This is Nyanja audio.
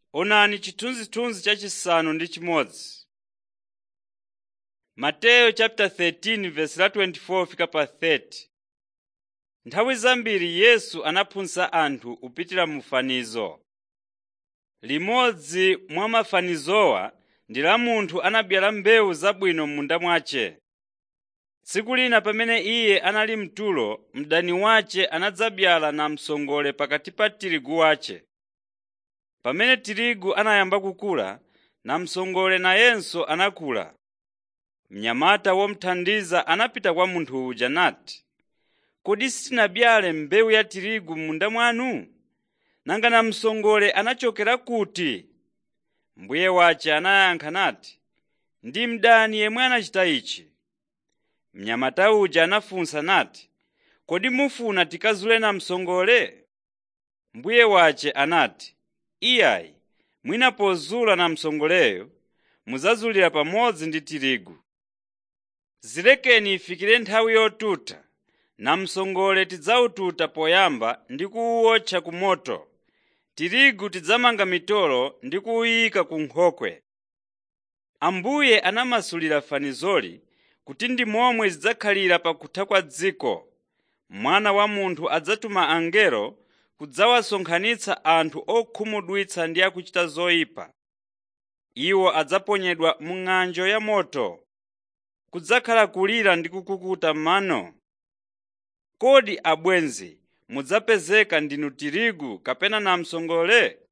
Onani chithunzithunzi chachisanu ndi chimodzi. Mateyu chapter 13 verse la 24 fika pa 30. Nthawi zambiri Yesu anaphunzitsa anthu kupitira mu fanizo. Limodzi mwa mafanizowa ndi la munthu anabyala mbewu zabwino m'munda mwace. Tsiku lina pamene iye anali mtulo, mdani wace anadzabyala namsongole pakati pa tirigu wace. Pamene tirigu anayamba kukula, namsongole nayenso anakula. Mnyamata womuthandiza anapita kwa munthu uja nati, “Kodi sitinabyale mbewu ya tirigu m'munda mwanu? Nanga namsongole anachokera kuti?” Mbuye wace anayankha nati, “Ndi mdani yemwe anachita ichi.” Mnyamata uja anafunsa nati, “Kodi mufuna tikazule namsongole?” Mbuye wace anati, “Iyayi, mwina pozula namsongoleyo mudzazulira pamodzi ndi tirigu. Zilekeni ifikire nthawi yotuta, namsongole tidzawututa poyamba ndi kuwuotcha ku moto, tirigu tidzamanga mitolo ndi kuwuyika ku nkhokwe.” Ambuye anamasulira fanizoli kuti ndi momwe zidzakhalira pakutha kwa dziko. Mwana wa Munthu adzatuma angelo kudzawasonkhanitsa anthu okhumudwitsa ndi akuchita zoyipa. Iwo adzaponyedwa mu ng'anjo ya moto. Kudzakhala kulira ndi kukukuta mano. Kodi abwenzi mudzapezeka ndinu tirigu kapena namsongole?